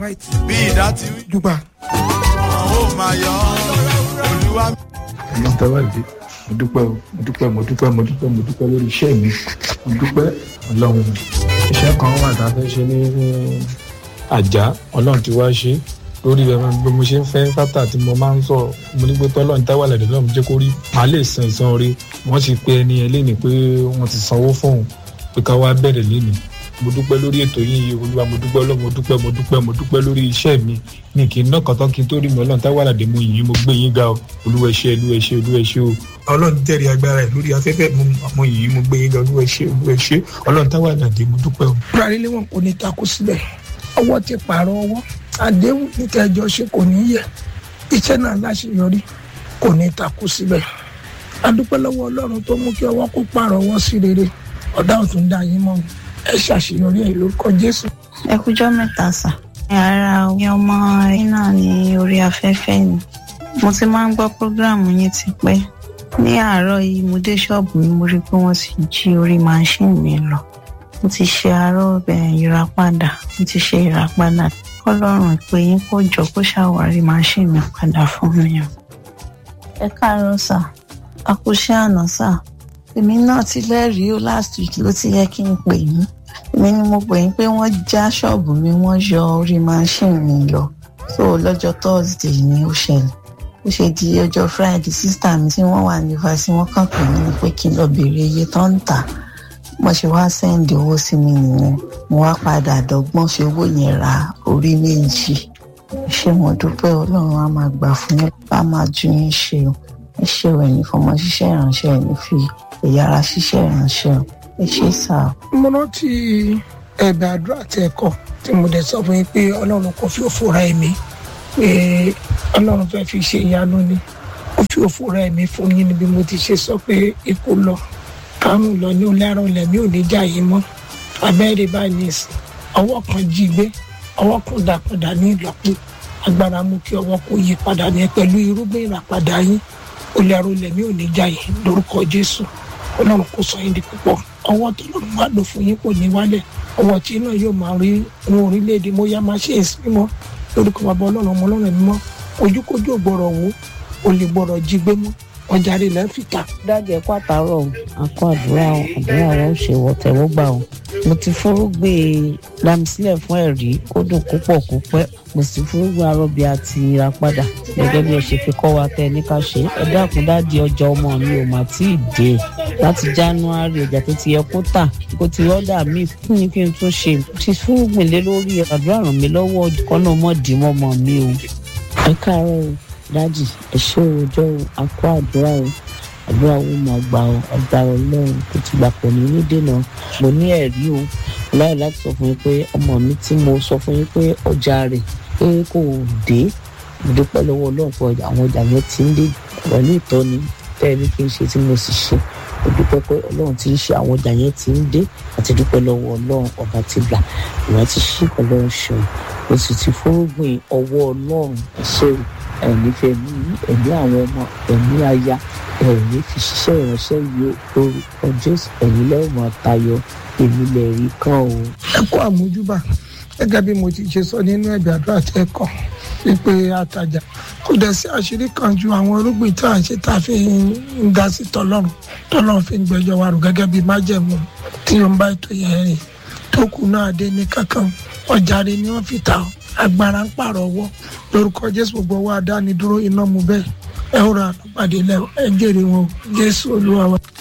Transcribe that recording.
white bí ìdá ti wí jùgbà wọn ó máa yọ olúwa. ọlọ́run tẹ́wàlì mo dúpẹ́ o mo dúpẹ́ mo dúpẹ́ mo dúpẹ́ mo dúpẹ́ lórí iṣẹ́ mi mo dúpẹ́ ọlọ́run iṣẹ́ kan wà tá a fẹ́ ṣe ní àjà ọlọ́run ti wá ṣe lórí ẹ bí mo ṣe ń fẹ́ fátà tí mo máa ń sọ mo ní pé tọ́lọ́run tẹ́wàlì ẹ̀dẹ̀ náà mo jẹ́ kó rí màá lè san ìsan orí wọ́n ti pe ẹni ẹ léni pé wọ́n ti sanwó fóun pé ká wá bẹ̀rẹ̀ léni mo dúpẹ́ lórí ètò yìí olúwa mo dúpẹ́ ọlọ́run mo dúpẹ́ mo dúpẹ́ mo dúpẹ́ lórí iṣẹ́ mi ní kí n ná kàtọ́ kí n tó rí mi ọlọ́run táwọn àlàdé mo yìn mo gbé yín ga o olúwa ẹ ṣé olúwa ẹ ṣé olúwa ẹ ṣé o. ọlọ́run jẹ́rìí agbára ẹ̀ lórí afẹ́fẹ́ mo mo yìn mo gbé yín ga olúwa ẹ ṣé olúwa ẹ ṣé ọlọ́run táwọn àlàdé mo dúpẹ́ o. buhari lé wọn kò ní takú síbẹ̀ ọwọ́ ti pààrọ̀ ọwọ́ àdéhùn ní kẹjọ ṣe kò ní yẹ iṣẹ́ náà láṣeyọrí kò ní takú síbẹ̀ adúpẹ́ lọ́wọ́ ọlọ́run tó mú kí ọwọ́ kó pààrọ̀ ọwọ́ sí rere ọ̀dà ọ̀tún dá yín mọ́ ẹ ṣàṣeyọrí ẹ̀ lórúkọ jésù. ẹ kújọ́ mẹ́ta sà ara omi ọmọ yín náà ní orí afẹ́fẹ́ ni mo ti máa ń gbọ́ prógráàmù yín ti pẹ́ ní àárọ̀ yìí mo dé ṣọ́ọ̀bù mi mo rí i pé wọ́n ti jí orí máṣíìnì mi lọ mo ti ṣe àárọ̀ bẹ̀rẹ̀ ìràpadà mo ti ṣe ìràpadà kọ́lọ́run pé yín kó jọ kó ṣàwárí máṣíìnì mi padà fún mi o. ẹ káàárọ̀ sà àkúṣe àná sà èmi náà ti lẹ́rìí o last week ló ti yẹ kí n pè yín èmi ni mo pè yín pé wọ́n já ṣọ́ọ̀bù mi wọ́n yọ orí máṣíìnì mi lọ so lọ́jọ́ thursday ni ó ṣẹlẹ̀ ó ṣe di ọjọ́ friday sísítà mi tí wọ́n wà ní fásitì wọ́n kàn pè mí pé kí n lọ béèrè iye tó ń tà mo ṣe wá sẹ́ǹdì owó sí mi nìyẹn mo wá padà dọ́gbọ́n fi owó yẹn ra orí méjì ṣé mo dúpẹ́ ọlọ́run á máa gbà fún yín á máa ju yín ṣe o ẹ ṣe ò ẹ̀yìn fọmọ ṣiṣẹ́ ìránṣẹ́ ẹ̀ ní fi ẹ̀yà ara ṣiṣẹ́ ìránṣẹ́ o ẹ ṣe sá o. mo rántí ẹ̀bẹ̀ àdúrà tẹ kọ tí mo dẹ̀ sọ fún yín pé ọlọ́run kò fi òfò ra ẹ̀mí pé ọlọ́run fẹ́ fi ṣe ìyanu ni ó fi òfò ra ẹ̀mí fún yín níbi mo ti ṣe sọ pé ikú lọ kárùn lọ ní olárùn lẹ̀mí ò ní jà yín mọ́ abẹ́rẹ́ báyìí ní ìsìn ọwọ́ kan jí gbé ọwọ́ kan dà padà ní ìlọ́pọ̀ agbára mú kí ọwọ́ kó yí padà ní pẹ̀lú irúgbìn ìràpadà yín olárùn lẹ̀mí ò ní jà yín lórúkọ jésù ọlọ́run kò sọ yín di púpọ̀ ọwọ́ tó lọ́run wá lò fún yín kò ní wálẹ̀ ọwọ́ tí náà yóò máa rí ní orílẹ̀-èdè mo yá máa ṣe èsì mímọ́ lórúkọ bàbá ọlọ́run ọmọ ọlọ́run mímọ́ ojúkójú ò gbọ́rọ̀ wò ó lè gbọ́rọ̀ jí gbé mọ́ ọjà rẹ̀ lẹ́ fi ta. dájẹ́ kó àtàrọ̀ àkọ́ àdúrà o àdúrà wọn ò ṣe wọ tẹ̀wọ́ gbà o mo ti fúrúgbìn lamisílẹ̀ fún ẹ̀rí kó dùn púpọ̀ kó pẹ́ mo sì fúrúgbìn arọ́bì àti ìràpadà gẹ́gẹ́ bí ẹ ṣe fi kọ́ wa tẹ́ ní ká ṣe ẹ dákun dáàdi ọjà ọmọ mi ò mà tí ì dé láti january ọjà tó ti yẹ kó tà kó ti ọ̀dà mi fún yín kí n tún ṣe ti fúrúgbìn lé lórí àdúrà ràn mí lọ́wọ́ kọ́nà mọ́ọ̀dì mọ́mọ́ mi o ẹ káàárọ̀ o dájì ẹ ṣé òòjọ́ o àkó àdúrà o àdúrà wo mọ̀ gbà o agbára ọlọ́run tó ti gbà pọ̀ ní nídènà mo ní ẹ̀rí o láì láti sọ fún yín pé ọmọ mi tí mo sọ fún yín pé ọjà rẹ̀ pé kò dé mo dúpẹ́ lọ́wọ́ ọlọ́run pé àwọn ọjà yẹn ti ń dé pẹ̀lú ìtọ́ni tẹ́ ẹ ní kí n ṣe tí mo sì ṣe mo dúpẹ́ pé ọlọ́run ti ń ṣe àwọn ọjà yẹn ti ń dé àti dúpẹ́ lọ́wọ́ ọlọ́run ọba ti gbà ìwọ́n ti ṣí pẹ̀lú ọ̀ṣun mo sì ti fúrúgbìn ọwọ́ ọlọ́run ẹ̀ṣẹ̀ ẹ̀mí fẹ̀mí ẹ̀mí àwọn ọmọ ẹ̀mí aya ẹ̀mí fi ṣiṣẹ́ ìránṣẹ́ yìí lórúkọ jésù ẹ̀mí lẹ́wọ̀n tayọ èmi lè rí kàn o. ẹ kó àmójúbà gẹ́gẹ́ bí mo ti ṣe sọ nínú ẹ̀bẹ̀ àdúrà tẹ́ kọ́ wípé àtàjà kò dẹ̀ sí àṣírí kan ju àwọn irúgbìn tí à ń ṣe tá a fi ń ga sí tọlọ́run tọlọ́run fi ń gbẹjọ́ wa rò gẹ́gẹ́ bí májẹ̀mú tí ó ń bá ètò yẹn rìn tó kù náà dé ní kankan ọjà rẹ̀ ni wọ́n fi ta agbára ń pààrọ̀ ọwọ́ lórúkọ jésù gbogbo wa dánidúró iná mu bẹ́ẹ̀ ẹ ó ra àpàdé lẹ ẹ jèrè wọn jésù olúwa wa.